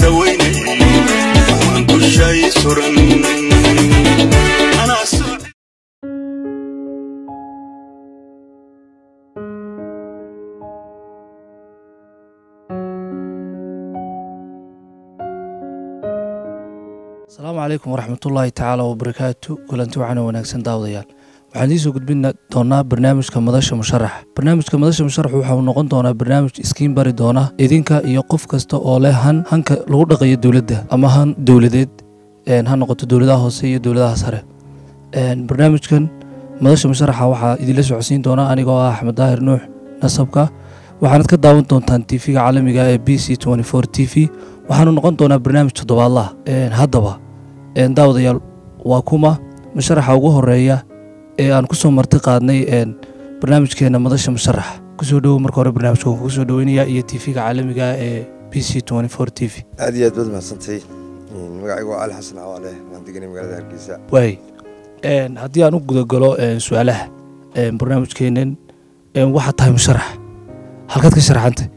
dawaynay waan dushay suran anaa soo asalaamu calaykum waraxmatullaahi tacaala wabarakaatu kulanti waxaana wanaagsan daawadayaal waxaan idiin soo gudbin doonaa barnaamijka madasha musharaxa barnaamijka madasha musharaxa waxa uu noqon doonaa barnaamij iskiin bari doona idinka iyo qof kasta oo leh han hanka lagu dhaqayo dowladda ama han dowladeed een, ha noqoto dowladaha hoose iyo dowladaha sare Een, barnaamijkan madasha musharaxa waxaa idinla socodsiin doona anigoo ah axmed daahir nuux nasabka waxaanad ka daawan doontaan tv-ga caalamiga ee b c t v waxaanu noqon doonaa barnaamij toddobaadlaha Een, haddaba een, daawadayaal waa kuma musharaxa ugu horeeya ee aan ku soo marti qaadnay een, barnaamijkeena madasha musharaxa kusoo dhowo marka hore barnaamijka waan kugu soo dhoweynaya iyo tv-ga caalamiga ee b c t v aad iyo aad baad mahadsantay magacaygu waa cali xasan cawaale waan deganay magaalada hargeysa waay Een, haddii aan u gudagalo een, su-aalaha een, barnaamijkeenan een, waxaad tahay musharax halkaad ka sharaxantay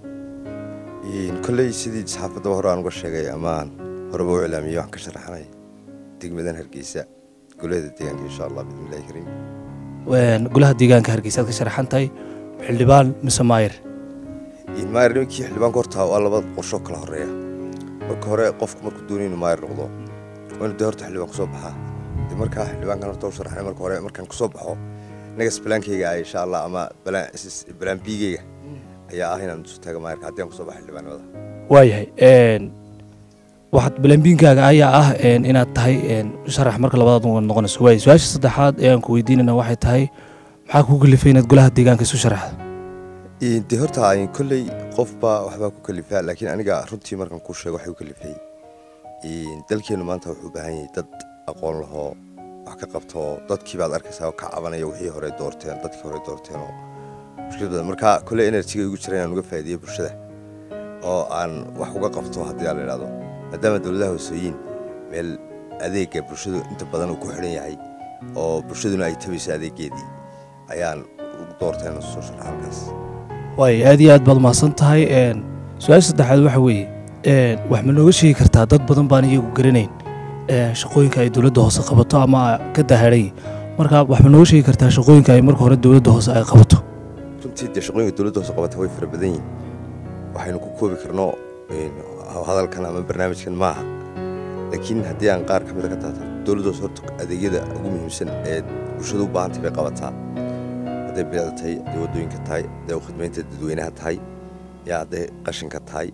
kolley sidii saxaafadaba hore aan uga sheegay amaan horeba u ilaamiyey waxaan ka sharaxanay degmadan hargeysa golada deegaanka insha allah bismillahi kariim Een, golaha deegaanka hargeysa aad ka sharaxan tahay xildhibaan mise maayir maayir nimankii xildhibaanka horta waa laba qorsho kala horeeya marka hore qofku markuu doonay inuu maayir noqdo waa inuu dee horta xildhibaan kusoo baxaa dee markaa xildhibaankan horta u sharaxnay marka hore markaan kusoo baxo nagas balaankeyga ah insha allah ama balaan balaan biigeyga ayaa ah inaan isu taago maayirka haddii aan kusoo baxo xildhibaanimada waayahay een, waxaad balambiinkaaga ayaa ah een, inaad tahay een, musharax marka labaad uga noqonayso waay su-aasha saddexaad ee aan ku weydiinayna waxay tahay maxaa kugu kalifay inaad golaha deegaanka isu sharaxdo dee horta ay kolley qofba waxbaa ku kalifaa laakiin aniga runtii markaan kuu sheego waxay ku kalifay dalkeennu maanta wuxuu u baahan yahay dad aqoon lahoo wax ka qabto dadkii baad arkaysaa oo ka cabanaya wixii hore doorteen dadkii hore doorteen oo mushkilad badan marka kolley enerjiga igu jira inaan uga faa'iideeyo bulshada oo aan wax uga qabto haddii aan la idhahdo maadaama dowladaha hoosooyin meel adeega bulshadu inta badan uu ku xidhan yahay oo bulshaduna ay tabayso adeegeedii ayaan ugu doortay inaan soo sharaxa halkaas waay aad iyo aad baad mahadsan tahay een, su-aasha saddexaad waxa weeye een, wax ma nooga sheegi kartaa dad badan baan iyagu garanayn een, shaqooyinka ay dowladda hoose qabato ama ka daharay marka wax ma nooga sheegi kartaa shaqooyinka ay marka hore dowladda hoose ay qabato runtii dee shaqooyinka dowladda hoose qabata way fara badan yihin waxaynu ku koobi karno hadalkan ama barnaamijkan maaha laakiin haddii aan qaar ka mida ka taata dowladda hoose horta adeegyada ugu muhiimsan ee bulshada u baahantay bay qabataa hadday bilicda tahay hadday waddooyinka tahay hadday khidmaynta dadweynaha tahay yaa hadday qashinka tahay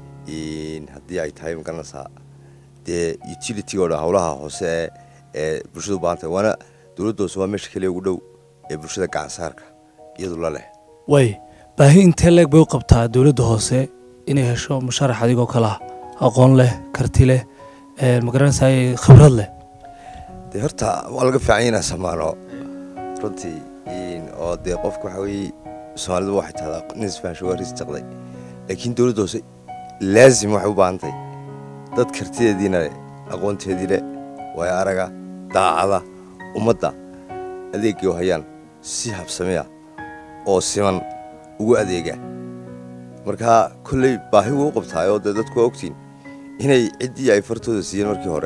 haddii ay tahay magaranaysaa dee utility oo dhan howlaha hoose ee ee bulshada u baahan tahay waana dowladda hoose waa meesha keliya ugu dhow ee bulshada gacansaarka iyadu la leh waay baahi intee leeg bay u qabtaa dowladda hoose inay hesho musharax adigoo kale ah aqoon leh karti leh een, ma garanaysaay khibrad leh dee horta waa laga fiican inaan samaano runtii oo dee qofka waxa weeye soomaalidu waxay tahdaa nin isfaansho waa ris jaqday laakiin dowladda hoose laazim waxay u baahan tahay dad kartideediina leh aqoonteedii leh waayo araga daacada ummadda adeegay u hayaan si habsamiya oo siman ugu adeega marka kolley baahi wuu u qabtaay oo dee dadku waa ogtiin inay ciddii ay fartooda siiyeen markii hore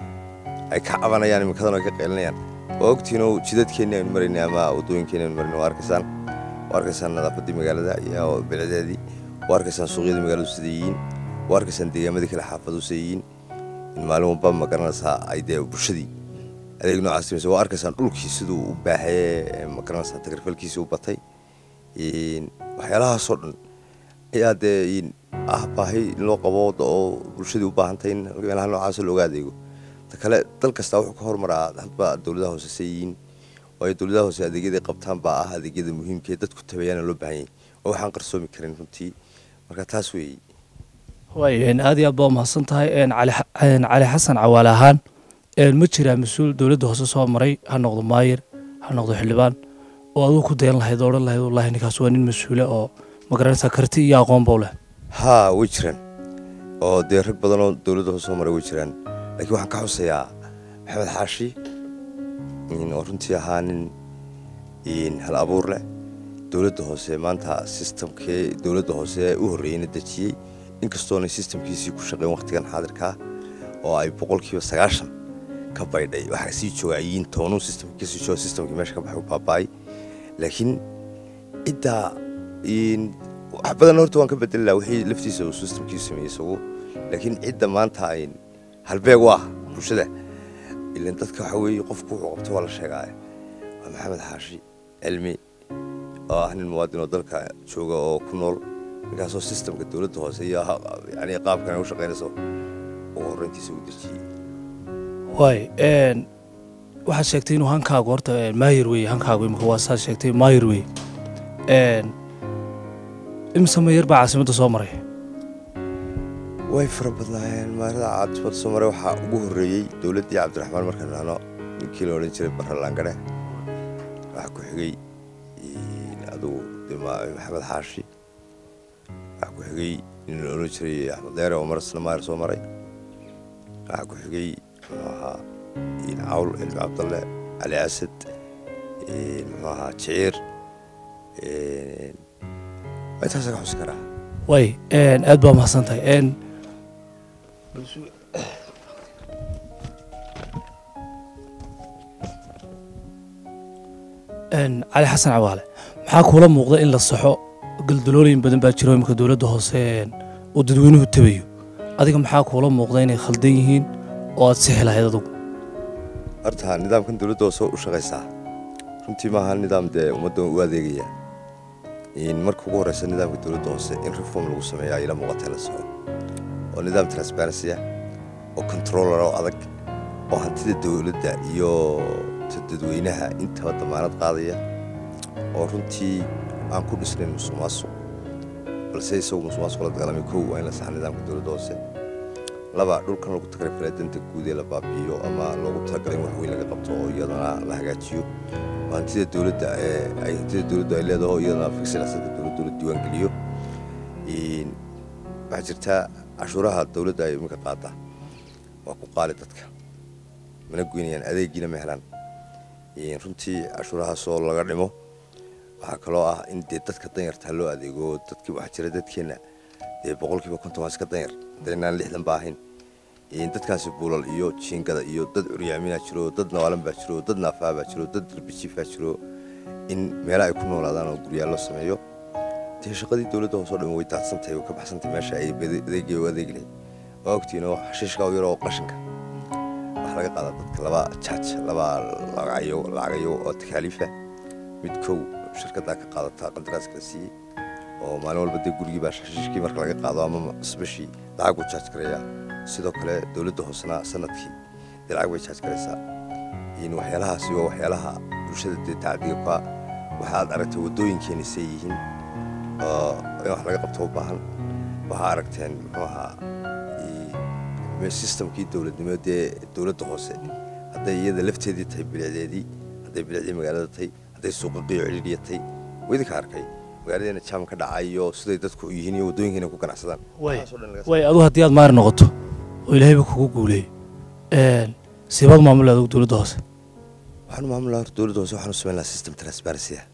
ay ka cabanayaan imikadan ay ka qeylinayaan waa ogtiinoo jidadkeenni aynu maraynay ama waddooyinkeenni aynu maraynay waa arkaysaan waa arkaysaan nadaafaddii magaalada iyo bilicdeedii waa arkaysaan suuqyadii magaaladu sida yihiin waa arkaysaan deegaamadii kale xaafadu sida yihiin in maalin walba ma garanaysaa ay dee bulshadii adeeg noocaas timaysa waa arkaysaan dhulkii siduu u baahaye ma garanaysaa tagarfalkiisii u batay waxyaalahaasoo dhan ayaa dee ah baahi in loo qabo oo bulshadii u baahantay in meelaha noocaasoo looga adeego ta kale dal kastaa wuxuu ka hormaraa hadba dowladaha hoose se yihiin waayo dowladaha hoose adeegyaday qabtaan baa ah adeegyada muhiimka ee dadku tabayaana loo baahan yahay oo waxaan qarsoomi karin runtii marka taas weeye waay een, aad iyo aad baa umahadsan tahay een, cali xa- een, cali xasan cawaale ahaan een, ma jiraa mas-uul dowladda hoose soo maray ha noqdo maayir ha noqdo xildhibaan oo adigu ku dayan lahayd oo odhan lahayd wallahi ninkaas waa nin mas-uule oo ma garanaysaa karti iyo aqoon bow leh haa way jiraan oo dee rag badan oo dowladda hoose soo maray way jiraan laakiin waxaan ka xusayaa maxamed xaashi oo runtii ahaa nin hal abuur leh dowladda hoose maanta sistamkee dowladda hoose u horreeyeyna dejiyey inkastoonay sistamkiisii ku shaqeyn wakhtigan xaadirkaa oo ay boqolkiiba sagaashan ka baydhay waxaa sii joogayiin toonuu sistamka kasii jooga sistamkii meesha ka baxay u baaba'ay laakiin ciddaa wax badan horta waan ka bedeli laha wixii laftiisa uu sistamkiisu sameeyey isagu laakiin cidda maanta ay halbeeg u ah bulshada ilan dadka waxa weeye qofku wuxuu qabto waa la sheegaaye waa maxamed xaashi cilmi oo ah nin muwaadin oo dalka jooga oo ku nool ninkaasoo sistamka dowladda hoose iyo yani qaabkan ay u shaqaynayso ugu horreyntiisa u dejiyey waay waxaad sheegtay inuu hankaagu horta maayir weye hankaagu imika waa saad sheegtay maayir weye imise mayar baa caasimadda soo maray way fara badnaayeen maarada caasimada soo maray waxaa ugu horreeyey dowladdii cabdiraxmaan markaan dhahno ninkii la odhan jiray barre laangare waxaa ku xigay adugu maxamed xaashi waxaa ku xigay nin la odhan jiray axmed deere oo mar isna maayir soo maray waxaa ku xigay muxuu ahaa cawl cilmi cabdalle cali asad muxuu ahaa jiciir intaasa ka xusi karaa way aad baa mahadsan tahay cali xasan cawaale maxaa kuula muuqda in la saxo galdalooyin badan baa jiro imika dowladda hoose uu dadweynuhu tabayo adiga maxaa kuula muuqda inay khaldan yihiin oo aad sixi lahayd adugu horta nidaamkan dowladda hoose u shaqaysaa runtii maaha nidaam dee ummadda u adeegaya marka ugu horeysa nidaamka dowladda hoose in reform lagu sameeyo ayla muuqata la soco oo nidaam transparency ah oo controller oo adag oo hantida dowladda iyo dadweynaha intaba damaanad qaadaya oo runtii aan ku dhisnayn musuq maasuq balse isagu musuq maasuq la dagaalamay kow waa in la saxa nidaamka dowladda hoose laba dhulkan lagu tagrifalay danta guud ee la baabi'iyo ama loogu talagalay in wax weyn laga qabto oo iyadana la hagaajiyo oo hantida dowladda ee ay hantida dowladdu ay leedaho iyadana fiksilasada dowladdu la diiwaangeliyo waxaa jirtaa cashuuraha dowladda ay iminka qaada waa ku qaali dadka mana goynayaan adeegiina ma helaan runtii cashuurahaasoo laga dhimo waxaa kaloo ah in dee dadka danyartaa loo adeego dadkii waxaa jira dadkeenna dee boqolkiiba konton waa iska danyar hadaynaan lixdan ba ahayn dadkaasi buulal iyo jiingada iyo dad curyaaminaa jiro dad nawaalan baa jiro dad naafaa baa jiro dad darbijiifaa jiro in meela ay ku noolaadaan oo guryaal loo sameeyo dee shaqadii dowladda hoosoo dhan way daadsantahay way ka baxsantahay meesha ay adeegay u adeegi lahayd waa ogtiin oo xashiishka u yar oo qashinka waxaa laga qaadaa dadka laba jaaj laba lacagayo lacagayo oo takaaliifa mid kow shirkaddaa ka qaadataa qandaraaska la siiyey oo maalin walba dee gurigii baa xashiishkii marka laga qaado ama isbashii lacag buu jaaj garayaa sidoo kale dowladda hoosena sanadkii dee lacag bay jaaj garaysaa waxyaalahaasi waa waxyaalaha bulshada dee tacdiga ka waxaad aragtay waddooyinkeeni say yihiin oo in wax laga qabto u baahan waxaa aragteen muxuu ahaa sistamkii dowladnimo dee dowladda hoose hadday iyada lafteedii tahay bilicdeedii hadday bilicdii magaalada tahay hadday suuqaqiyo cidhiidhiya tahay waa idinka arkay magaaladeena jaam ka dhacayo siday dadku yihiin iyo waddooyinkeena ku ganacsadaan way adu haddii aad maari noqoto oo ilaahayba kugu guuleeyo siibaad maamula adugu dowladda hoose waxaanu maamul lahaa dowladda hoose waxaanu samayn lahaa system transparency ah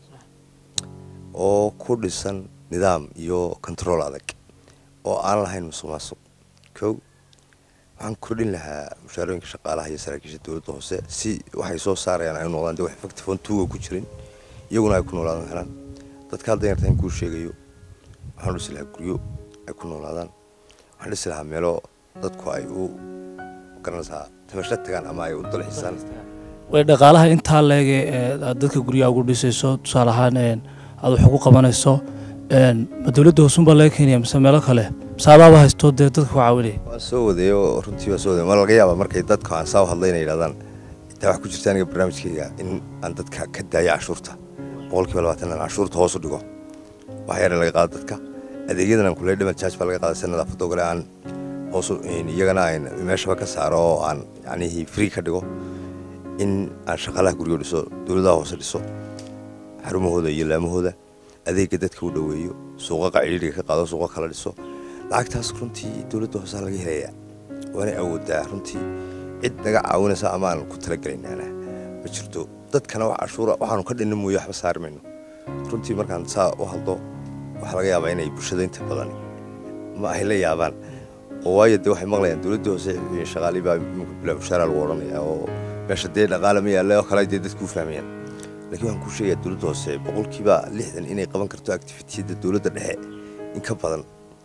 oo ku dhisan nidaam iyo control adag oo aan lahayn musuq maasuq kow waxaan kordhin lahaa mushaarooyinka shaqaalaha iyo saraakiisha dowladda hoose si waxay soo saarayaan ay u noqdaan dee wax factifon tuuga ku jirin iyaguna ay ku noolaadaan helaan dadka hadda yarta in kuu sheegayo waxaan dhisi lahaa guryo ay ku noolaadaan waxaan dhisi lahaa meelo dadku ay u garanaysaa tamasho tagaan ama ay u dalxiisaan way dhaqaalaha intaa leege aad dadka guryaha ugu dhisayso tusaale ahaan aad wax ugu qabanayso ma dowladda hoosunbaa laga keenaya mise meelo kale mise adaaba haysto dee dadka ku caawinaya waan soo wadeeyo runtii waan soo wadeeyo ma laga yaaba markay dadka aan saa u hadlay inay yidhahdaan intaa wax ku jirta aniga barnaamijkayga in aan dadka ka daayo cashuurta boqolkiiba labaatan aan cashuurta hoos u dhigo wax yar laga qaado dadka adeegyadan aan kuley dhiman jaaj baa laga qaaday si nadaafadda ogole aan hoos iyagana aan meeshaba ka saaro oo aan yacnihii free ka dhigo in aan shaqaalaha guryo dhiso dowladaha hoose dhiso xarumahooda iyo laamahooda adeegga dadka u dhoweeyo suuqaqa cidhiidhiga ka qaado suuqa kala dhiso lacagtaas runtii dowladda hoosaa laga helayaa waana awoodaa runtii cid naga caawinaysa ama aan ku talagelaynana ma jirto dadkana wax cashuura waxaanu ka dhinna mooye waxba saari mayno runtii markaan saa u hadlo waxaa laga yaabaa inay bulshada inta badan ma ay la yaabaan oo waayo dee waxay maqlayaan dowladda hoose shaqaalii baa imika bilaa mushaara lagu odhanaya oo meesha dee dhaqaale ma yaalla oo kale dee dadku u fahmayaan laakiin waxaan kuu sheegayaa dowladda hoose boqolkiiba lixdan inay qaban karto activitiyada dowladda dhexe in ka badan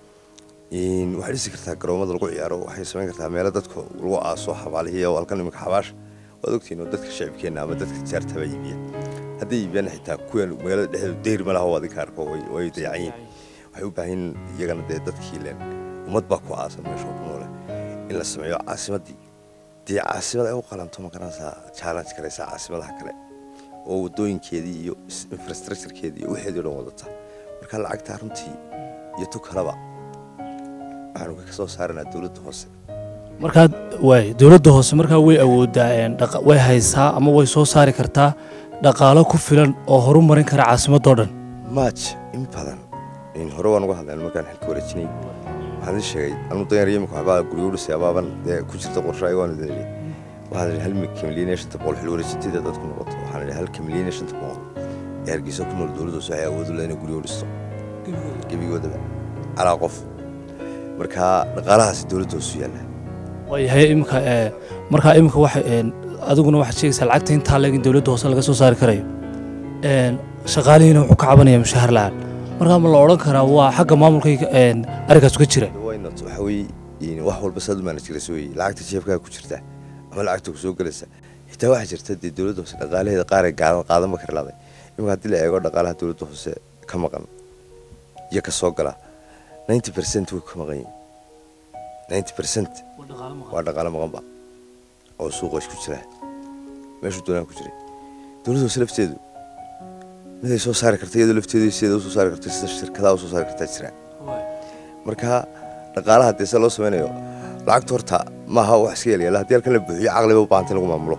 waxay dhisi kartaa garoomada lagu ciyaaro waxay samayn kartaa meelo dadka lagu aaso xabaalihiya oo halkan iminka xabaasha waad ogtiin oo dadka shacibkeenna ama dadka tijaartaba iibiya hadday iibiyaan xitaa kuwan magaalada dhexdeedu deyr ma laha oo adinka arko way dayacan yihin waxay u baahan iyagana dee dadkii leen ummad baa ku aasan meesha ku noole in la sameeyo caasimaddii dee caasimad ay u qalanto ma garanaysaa challenge karaysaa caasimadaha kale oo wadooyinkeedii iyo infrastructurekeedii iyo wixeedii o dhan wadata marka lacagtaa runtii iyo tu kaleba waxaanu ka soo saaranaa dowladda hoose markaa waay dowladda hoose markaa way awoodaa way haysaa ama way soo saari kartaa dhaqaalo ku filan oo horu marin kara caasimadoo dhan maaj in badan hore waan uga hadleen markaan xilka wareejinay waxaan idin sheegay anuu danyar yimika waxbaa guryo u dhisay abaaban dee ku jirta qorsho ayagoon idin idhi waxaan idhi hal kamilyan iyo shanta boqol xil wareejinteeda dadku noqoto waxaan idhi hal kamilyan iyo shanta boqol ee hargeysa ku nool dowladda hoose waxay awood u leh inay guryo u dhisto gebigoodaba calaa qof marka dhaqaalahaasi dowladda hoosu yaalla waayahay imika markaa imika waxa adiguna waxaad sheegaysaa lacagta intaa leeg in dowladda hoose laga soo saari karayo shaqaalihiina wuxuu ka cabanaya mushaahar la-aan markaa ma la odhan karaa waa xagga maamulka arrinkaas ka jira waynot waxa weye wax walba saad u maanajgaraysa weye lacagta jeefkaa ku jirta ama lacagta ku soo gelaysa xitaa waxaa jirta dee dowladda hoose dhaqaalaheeda qaaree gaadan qaadanba kari laaday imika haddii la eego dhaqaalaha dowladda hoose ka maqan iyo ka soo gala ninety percent way ka maqan yihin ninety percent waa dhaqaalo maqanba oo suuqa isku jira meeshuu doonaan ku jiray dowladda hoose lafteedu miday soo saari karta iyadoo lafteedu sideeda usoo saari karta sida shirkadaha usoo saari kartaa jira marka dhaqaalaha dee se loo samaynayo lacagta horta maaha wax iska yelyaala haddii halkan la buuxiyo caqliba u baahanta in lagu maamulo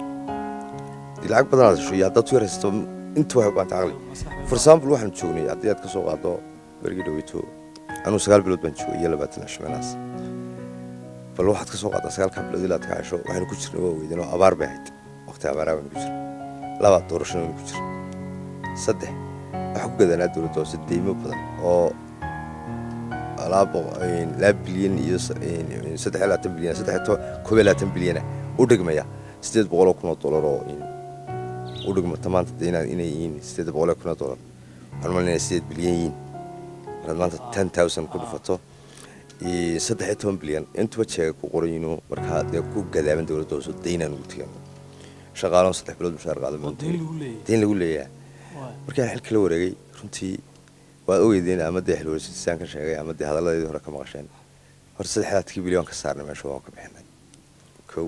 dii lacag badanaad hesho iyo haddaad ku yaraysato inta waxay u baahanta caqli for example waxaan joognay haddii aad ka soo qaado berigii dhaweyto anuu sagaal bilood baan joogay iyo labaatan cisho meelahaas bal waxaad ka soo qaadaa sagaalkaa bilood ilaa aad ka hesho waxaynu ku jirnay waa weydeen oo abaar bay ahayd waqti abaaraa baynu ku jirnay labaad doorashana waynu ku jirnay saddex waxaa ku gadanaa dowladda hoose deymo badan oo laba bilyan iyo saddex labaatan bilyan saddex koob iyo labaatan bilyana u dhigmaya siddeed boqoloo kun oo dollar oo u dhigmata maanta de inay yihiin siddeed boqoloo kun oo dollar waxaan malinaya siddeed bilyan yihiin markaad maanta ten thousand ku dhufato saddex iyo toban bilyan intuba jeega ku qoran inuu markaa dee ku gadaaban dowladda hoose daynaan ugu tegan shaqaaloon saddex bilood mushaar qaadan dayn lagu leeyahay markaan xilka la wareegay runtii waad ogeydeen ama dee xilwareejintisaan ka sheegay ama dee hadalladeedii hore ka maqasheen horta saddexdaadkii bilyan ka saarnay meesha waan ka bixinay kow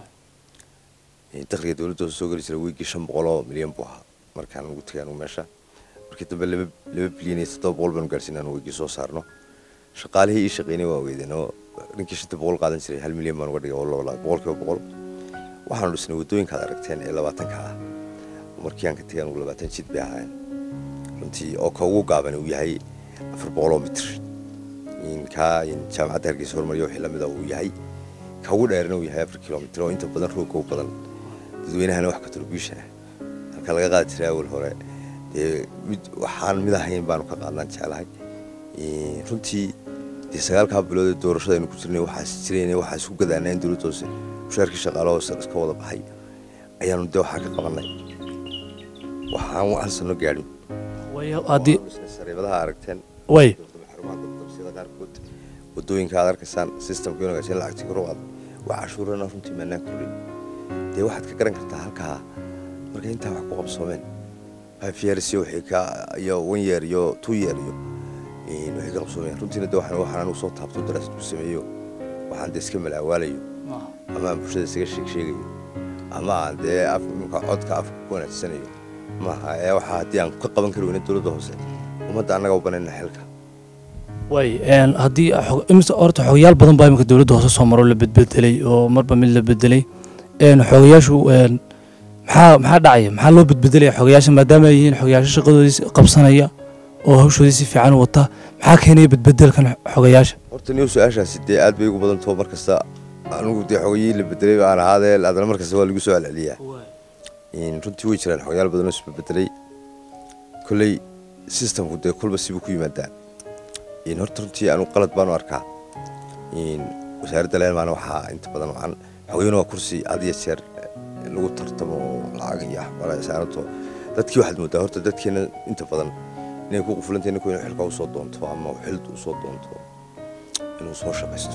dakhliga dowladda hoose soo geli jiray wiigii shan boqoloo milyan buu ahaa markaan ugu tegay anugu meesha markii dambe laba laba bilyan iyo toddoba boqol baanu gaarsiin anu wiigii soo saarno shaqaalihii ii shaqeynay waa ogeydeen oo ninkii shanta boqol qaadan jiray hal milyan baan uga dhigay oo boqolkiiba boqol waxaanu dhisnay waddooyinkaad aragteen ee labaatanka ah markii aan ka tegay anugu labaatan jid bay ahaayeen runtii oo ka ugu gaaban uu yahay afar boqoloo mitir kaa jaamacadda hargeysa hormarya wixii lamida uu yahay ka ugu dheerna uu yahay afar kilomitir oo inta badan roogga u badan dadweynahana wax contribution ah halka laga qaadi jiray awal hore dee mid waxaan mid ahayn baanu ka qaadnaan jeclahay runtii dee sagaalkaa bilood ee doorashadaynu ku jirnay waxaas jirayna waxaa isku gadaanaa in dowladda hoose mushaarkii shaqaalaha hoose iska wada baxay ayaanu dee waxaa ka qabanay waxaan hal sano gaadhin sariibadaha aragteen way xarumaha qaarkood wadooyinka aad arkaysaan systemka inagaashin lacagtii kor u qaada waa cashuurana runtii maanaan kordhin dee waxaad ka garan kartaa halkaa marka intaa wax ku qabsoomeen five years iyo wixii ka iyo one year iyo two year iyo waxay ka qabsoomeen runtiina de waxaan waxaan anigu soo taabto daraasad ku sameeyo waxaan dee iska malaawaalayo ama aan bulshada isaga sheeg sheegayo ama aan dee af imka codka afka ku wanaagsanayo maaha ee waxaa haddii aan ka qaban kari weyna dowladda hoose ummadda annaga u banayna xilka way haddii imise horta xogayaal badan baa imika dowladda hoose soo maro la bedbedelay oo marba mid la bedelay xogayaashu maxaa maxaa dhacaya maxaa loo bedbedelaya xogayaasha maadaama ay yihiin xogayaasho shaqadoodii qabsanaya oo hawshoodii si fiican u wata maxaa keenaya bedbedelkan xogayaasha horta niyo su-aashaasi dee aad bay ugu badantaho mar kasta anigu dee xogayihii la bedelay aan ahaadee haddana mar kasta waa lagu soo celceliyaa runtii way jiraan xogayaal badanoo isbedbedelay kolley systemku dee kolba sibuu ku yimaadaa in horta runtii anu qalad baanu arkaa in wasaaradda leelmaana waxaa inta badan wacan xogeyn waa kursi had iyo jeer lagu tartamo oo lacag iyo waxbara saarato dadkii waxaad moodaa horta dadkeena inta badan inay ku qufulantay ninku inuu xilka usoo doonto ama xilda usoo doonto inuu soo shaqaysto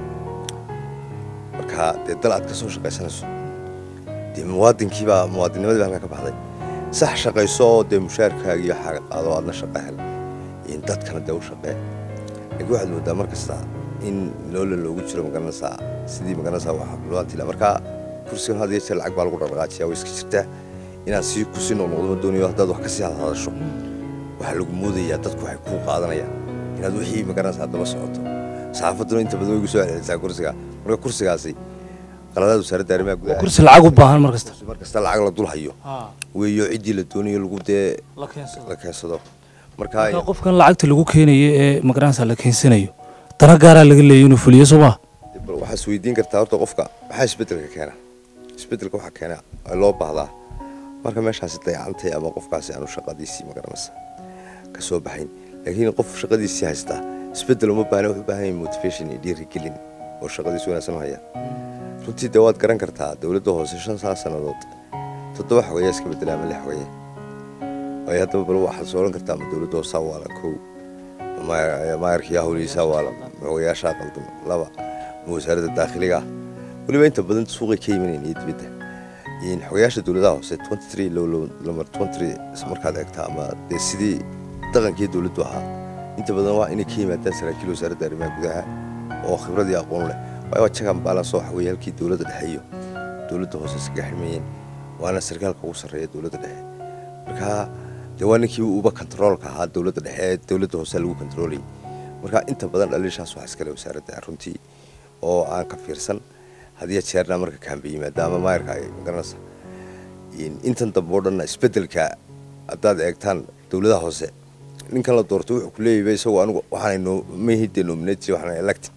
marka dee dal aad ka soo shaqaysanayso dee muwaadinkiibaa muwaadinimadii baa halkaa ka baxday sax shaqayso oo dee mushaarkaaga iyo xaaga qaado aadna shaqo hel in dadkana dee u shaqee laakiin waxaad moodaa mar kasta in loola loogu jiro magaranaysaa sidii magaranaysaa wax luantila marka kursigan had iyo jeer lacag baa lagu dhaqdhaqaajiya way iska jirtaa inaad sii kusii noqnoqdo ma doonayo haddaad wax ka sii hadhadasho waxaa lagu moodayaa dadku waxay kuu qaadanayaan inaad wixii magaranaysaa daba socoto saxaafadduna inta badan way gu soo celcelisaa kursiga marka kursigaasi qaladaad wasaaradda arrimaha gudaha kursi lacag u baahan mar kasta mar kasta lacag la dul hayo weeyo ciddii la doonayo lagu dee la keensado la keensado marka marka qofkan lacagta lagu keenayo ee magaranaysa la keensanayo dana gaaraa laga leeyayo inuu fuliyo soo maa bal waxaad isweydiin kartaa horta qofka maxaa isbeddelka keena isbeddelka waxaa keena ee loo baahdaa marka meeshaasi dayacantay ama qofkaasi aanu shaqadiisii magaranaysa ka soo baxayn laakiin qof shaqadiisii haystaa isbeddel uma baahna wuxuu u baahan yahay motivation iyo dhiirigelin oo shaqadiisi wanaagsan u haya runtii dee waad garan kartaa dowladda hoose shan saa sannadood toddoba xogeeyaa iska beddelay ama lix xogeeye waayo haddaba bal waxaad soo odhan kartaa ma dowladda hoosaa waala kow maayarkiyaa howlihiisaa waala xogeyaashaa qaldan laba ma wasaaradda daakhiliga ah weliba inta badan suuqay ka yimanayeen iyo dibadda in xogeyaasha dowladaha hoose twenty three lamar twenty markaad eegtaa ama dee sidii dhaqankii dowladdu ahaa inta badan waa inay ka yimaadaan saraakiil wasaaradda arrimaha gudaha oo khibrad iyo aqoon leh waayo waa jagan balance oo waxaweye halkii dowladda dhexe iyo dowladda hoose iskaga xirmayeen waana sarkaalka ugu sarreeya dowladda dhexe marka dee waa ninkii uba kontaroolka ahaa dowladda dhexe ee dowladda hoose lagu kontaroolay marka inta badan dhaliishaas waxaa iskale wasaaradda runtii oo aan ka fiirsan hadiya jeerna marka kaamba yimaada ama maayarka ay magaranaysa intan dambe oo dhanna isbeddelka haddaad eegtaan dowladaha hoose ninkan la doortay wuxuu ku leeyahay isagoo anigu waxaanay mahide nominated waxaanay elected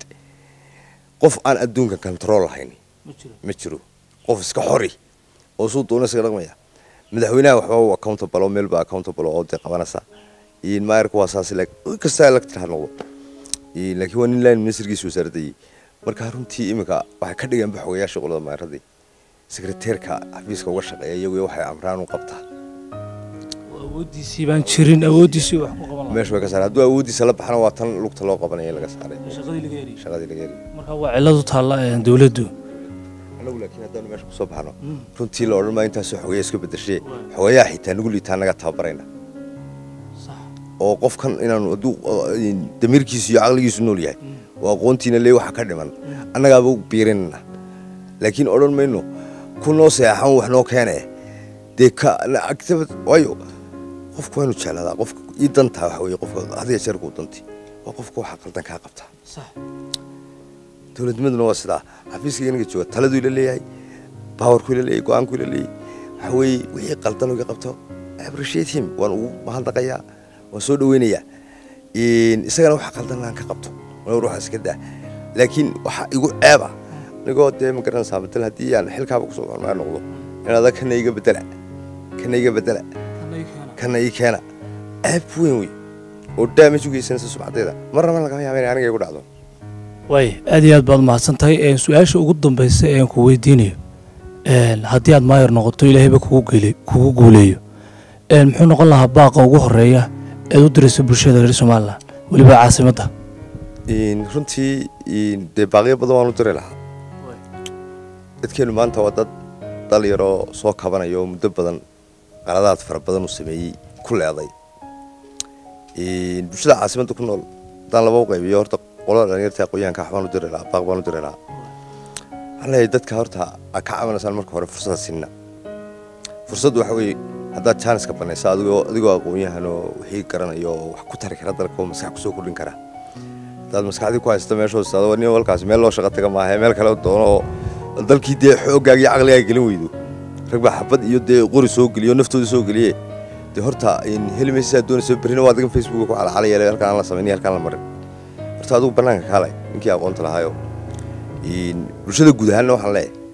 qof aan adduunka control lahayn ma jiro qof iska xori oo suu doona iskaga dhaqmaya madaxweynaha waxba u accountable oo meel baa accountable oo dee qabanaysa maayarka waa saas kasta elected ha noqdo laakiin waa nin line ministerkiisa wasaaradda marka runtii iminka waxay ka dhigeen baxogayaasha qolada maayaradii sekreteerka xafiiska uga shaqeeya iyagu waxay amraan u qabtaa awoodiisii baan jirin awoodiisii wax ku qaban meesha way ka saareen hadduu awooddiisa la baxana waa tan lugta loo qabanaya laga saaray shaqadii laga heliyo shaqadii laga heli marka waa cilladu taalla dowladdu anagu laakiin haddaanu meesha kusoo baxno runtii la odhan maa intaasoo xogeya iska bedeshee xogeyaha xitaa nagu liitaa naga tababarayna oo qofkan inaanu hadduu damiirkiisu iyo caqligiisu nool yahay oo aqoontiina lee waxa ka dhiman annagaaba u biirinana laakiin odhan mayno ku noo seexan wax noo keene dee ka waayo qofku waynu jeclaadaa qofka ii dantaa waxa weye qofka hadiya jeerkuu danti waa qofka waxa qaldan kaa qabtaa dowladnimaduna waa sidaa xafiiska inaga jooga taladuu ila leeyahay bawarkuu ila leeyahay go-aankuu ila leeyahay waxa weeye wixii qaldan iga qabto appreciate him waan ugu mahadnaqayaa waan soo dhaweynayaa isagana waxa qaldan aan ka qabto war waxa iska daa laakiin waxa igu ceeba anigoo dee ma garanaysaa bedel haddii aan xilkaaba kusoo hormaar noqdo inaada kana iga bedela kana iga bedela kana ii keena ceeb weyn wey oo damage u geysanaysa sumcadeeda marnaba lagama yaaba inay aniga igu dhacdo waay aad iyo aad baad mahadsan tahay su-aasha ugu dambaysa ee aan ku weydiinayo haddii aad maayar noqoto ilaahayba kugu guuleeyo muxuu noqon lahaa baaqa ugu horeeya eed u dirayso bulshada reer somalilan weliba caasimadda runtii dee baaqyo badan waan u diri lahaa dadkeenu maanta waa dad dal yaroo soo kabanaya oo muddo badan qaladaad fara badan uu sameeyey ku leeday bulshada caasimadda ku nool haddaan laba u qaybiyo horta qolada dhalinyarta aqoonyahanka waxbaan u diri lahaa baaq baan u diri lahaa waxaan leeyahay dadka horta aad ka caawinaysaan marka hore fursada sinna fursaddu waxa weeye haddaad jaaniska banaysa adigoo adigoo aqoon-yahan oo wixii garanayo oo wax ku tari kara dalka oo maskax kusoo kordhin kara haddaad maskaxdii ku haysato meeshoo istaado nin walkaasi meel loo shaqo taga maaha meel kale doono oo dalkii dee xooggaaga iyo caqligaaga gelin weydo rag baa xabad iyo dee qori soo geliyo naftooda soo geliye dee horta heli maysa saa doonaysa berrina waa adigan facebooka ku calacalaya halkaan aan la samayn halkaan la marin horta adigu bannaanka kaalay ninkii aqoonta lahaayo bulshada guud ahaanna waxaan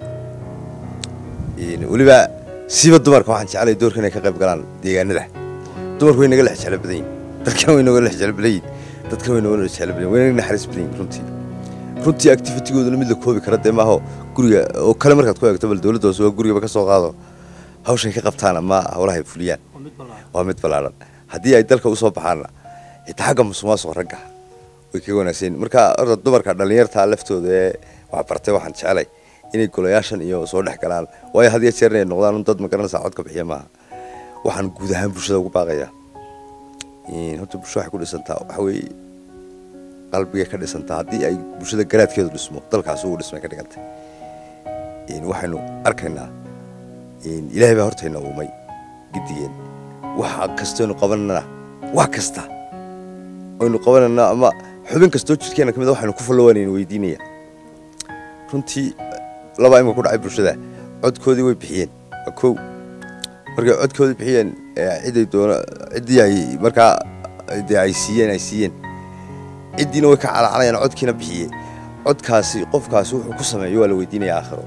leeyahay weliba siiba dumarka waxaan jeclay doorka inay ka qayb galaan deegaanada dumarku way naga lex jeclo badan yihin dalkan way naga lex jeclo badan yihin dadkana wayna wala jecel badan wayna naxariis badan yihiin runtii runtii activitygooduna mid la koobi kara dee maaho guriga oo kale markaad ku eegto bal dowladda hoose waa gurigaba ka soo qaado hawshan ka qabtaan ama howlaha ay fuliyaan waa mid ballaaran haddii ay dalka usoo baxaanna xitaa xagga musuqmaasuqa ragga way kaga wanaagsan yihiin marka horta dumarka dhallinyarta laftooda ee wax bartay waxaan jecelay inay golayaashan iyo soo dhex galaan waayo had iyo jeer inay noqdaan un dad magaranaysaa codka bixiya maaha waxaan guud ahaan bulshada ugu baaqayaa horta bulsho waxay ku dhisantaa waxa weeye qalbigay ka dhisantaa haddii ay bulshada garaadkeedu dhismo dalkaas uu dhismay ka dhigantay waxaynu arkaynaa ilaahay baa hortayna uumay gidigeen waxa kastaynu qabanana wax kasta aynu qabanana ama xubin kastoo jidhkeena ka mid a waxaynu ku fallowanaynu weydiinaya runtii laba imika ku dhacay bulshada codkoodii way bixiyeen waa kow markay codkoodii bixiyeen ciday doona ciddii ay markaa dee ay siiyeen ay siiyeen ciddiina way ka calaacalayaan codkiina bixiyey codkaasi qofkaasi wuxuu ku sameeyo waa la weydiinaya aakhiro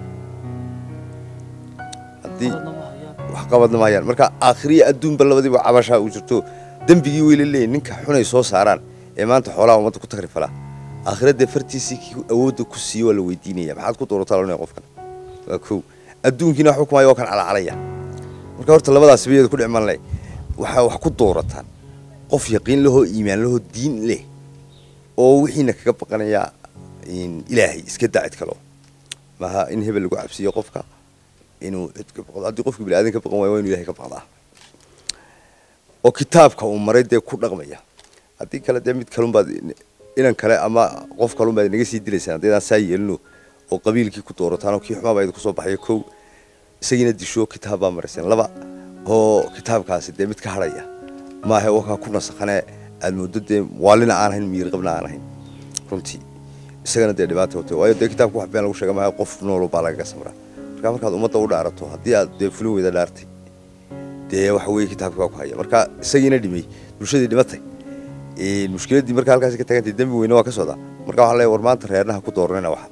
haddii wax qabadna ma hayaan marka aakhiriya adduunba labadiiba cabashaa uu jirto dembigii way la leeyihin ninka xunay soo saaraan ee maanta xoolaha ummadda ku tagrifalaa aakhira dee fartiisii kii awoodda ku siiye waa la weydiinaya maxaad ku doorataa loo qofkan waa kow adduunkiina wax xukumaya waa kan calacalaya marka horta labadaas bayada ku dhicman leh waxaa wax ku doorataan qof yaqiin lahoo iimaan lahoo diin leh oo wixiina kaga baqanaya ilaahay iska daa cid kaloo maaha in hebel lagu cabsiiyo qofka inuu cid ka baqdo haddii qofka biniaadan ka baqan waayo waa inu ilahay ka baqdaa oo kitaabka uu maray dee ku dhaqmaya haddii kale dee mid kalunbaad inan kale ama qof kalunbaad naga sii dilaysaan haddaydaan saa yeelino oo qabiilkii ku doorataan oo kii xumaaba idinku soo baxaya kow isagiina disho kitaab baa marayseen laba oo kitaabkaasi dee mid ka hadhaya maaha wakaa ku nasakhane aad moodo dee waalina aan ahayn miyirqabna aan ahayn runtii isagana dee dhibaata watay waayo dee kitaabka wax been lagu sheega maaha qof noolo baa lagaga samraa marka markaad ummadda u dhaarato haddii aad dee fulin weyda dhaartay dee waxa weeye kitaabkii baa ku haya marka isagiina dhimay bulshadii dhimatay mushkiladdii marka halkaasi ka tagantay dembi weyne waa ka socdaa marka waxaa leeyahay war maanta reernaha ku dooranayna waxba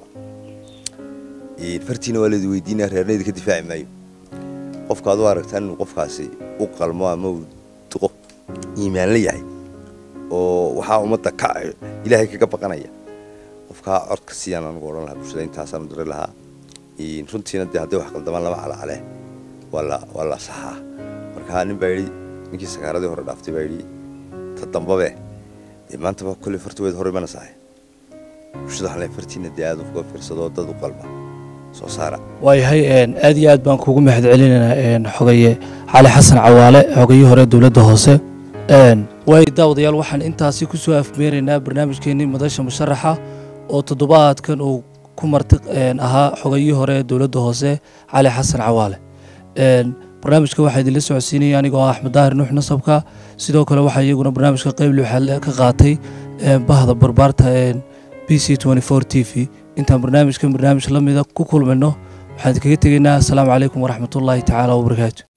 fartiina waa leedi weydiinaya reernayda ka difaaci maayo qofka ad u aragtaan inuu qofkaasi u qalmo ama uu duqo iimaan la yahay oo waxaa ummadda ka ilaahay kaga baqanaya qofkaa codka siiyaan anigu odhan lahaa bulshada intaasaan u diri lahaa runtiina dee hadday wax qaldamaan lama calacale waa la waa la saxaa marka nin baa yidhi ninkii sakaaradii hore dhaaftay baa yidhi ta dambabe dee maantaba kolley fartiweed hore mana sahay bulshada waxaan leeyahay fartiina dee aad uga fiirsadoo dad u qalba soo saara waayahay aad iyo aad baan kuugu mahad celinaynaa xogaye cali xasan cawaale xogayii hore dowladda hoose waay daawadayaal waxaan intaasi ku soo afmeeraynaa barnaamijkeennii madasha musharaxa oo toddobaadkan uu ku marti ahaa xogayii hore dowladda hoose cali xasan cawaale barnaamijka waxaa idinla socodsiinaya anigoo ah axmed daahir nuux nasabka sidoo kale waxaa iyaguna barnaamijka qeyb lixaad ka qaatay bahda barbaarta b c t v intaan barnaamijkan barnaamij la mida ku kulmayno waxaan idinkaga tegaynaa asalaamu calaykum waraxmatullaahi tacaala wabarakaatu